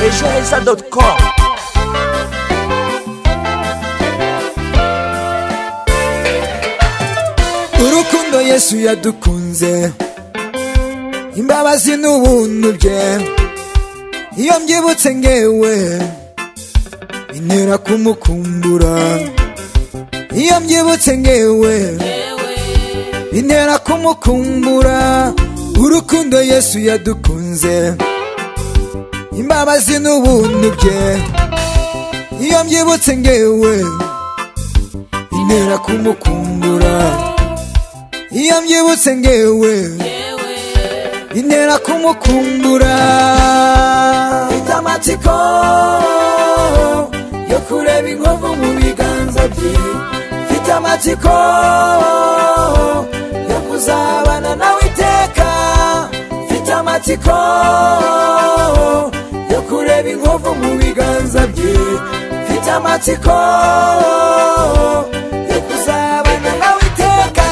ejoheza.com urukundo yesu yadukunze imbabazi n'ubuntu bye iyo mbyibutse ngewe bintera kumukumbura iyo mbyibutse ngewe bintera kumukumbura urukundo yesu yadukunze imbabazi n'ubuntu bye iyo mbyibutse ngewe bintera kumukumbura iyo mbyibutse ngewe bintera kumukumbura mfite amatsiko yo kureba inkovu mu biganza bye mfite amatsiko yo kuzabana nawe iteka mfite amatsiko yo kureba inkovu mu biganza bye mfite amatsiko yo kuzabana nawe iteka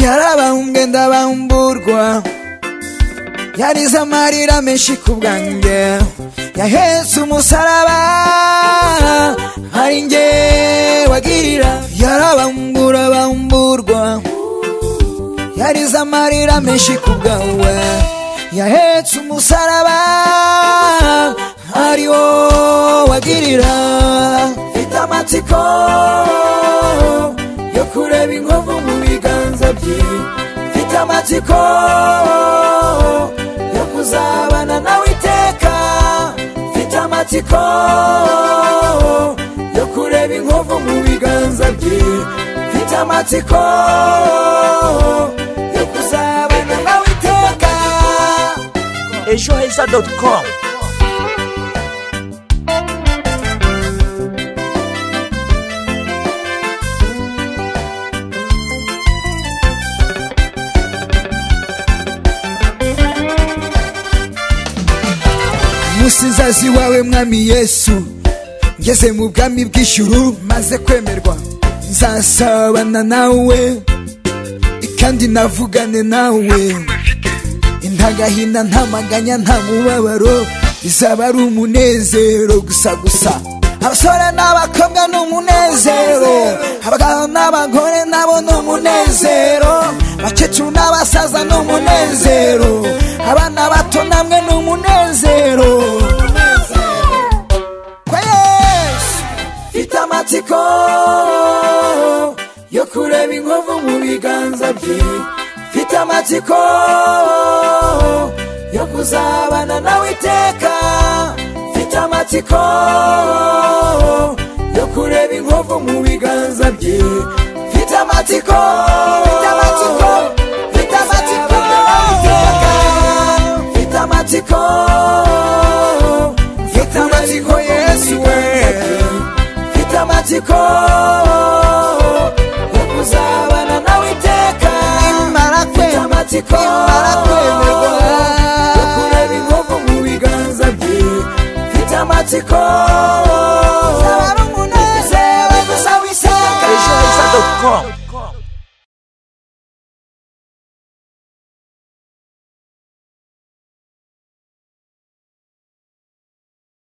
yarabambwe ndabamburwa yarize amarira menshi ku bwanjye yahetse umusaraba hari nge wagirira yarabambura bamburwa yarize amarira menshi ku bwawe yahetse umusaraba ari wo wagirira mfite amatsiko yo kureba inkovu mu biganza bye mfite amatsiko yo kuzabana nawe iteka mfite amatsiko yo kureba inkovu mu biganza bye mfite amatsiko yo kuzabana nawe iteka ejoheza.com umusizazi wawe mwami yesu ngeze mu bwami bw'ijuru maze kwemerwa nzasabana nawe kandi navugane nawe nta gahina nta maganya nta mubabaro bizaba ari umunezero gusa gusa abasore n'abakobwa ni umunezero abagabo n'abagore nabo ni umunezero abakecuru n'abasaza ni umunezero abana bato namwe ni umunezero kwa yesu mfite amatsiko yo kureba inkovu mu biganza bye mfite amatsiko yo kuzabana nawe iteka mfite amatsiko yo kureba inkovu mu biganza bye mfite amatsiko mfite amatsiko mfite amatsiko mfite amatsiko mfite amatsiko yesu we mfite amatsiko yo kuzabana nawe iteka mfite amatsiko yo kureba inkovu mu biganza bye mfite amatsiko Bizaba ari umunezero gusa w'ishyaka ejoheza.com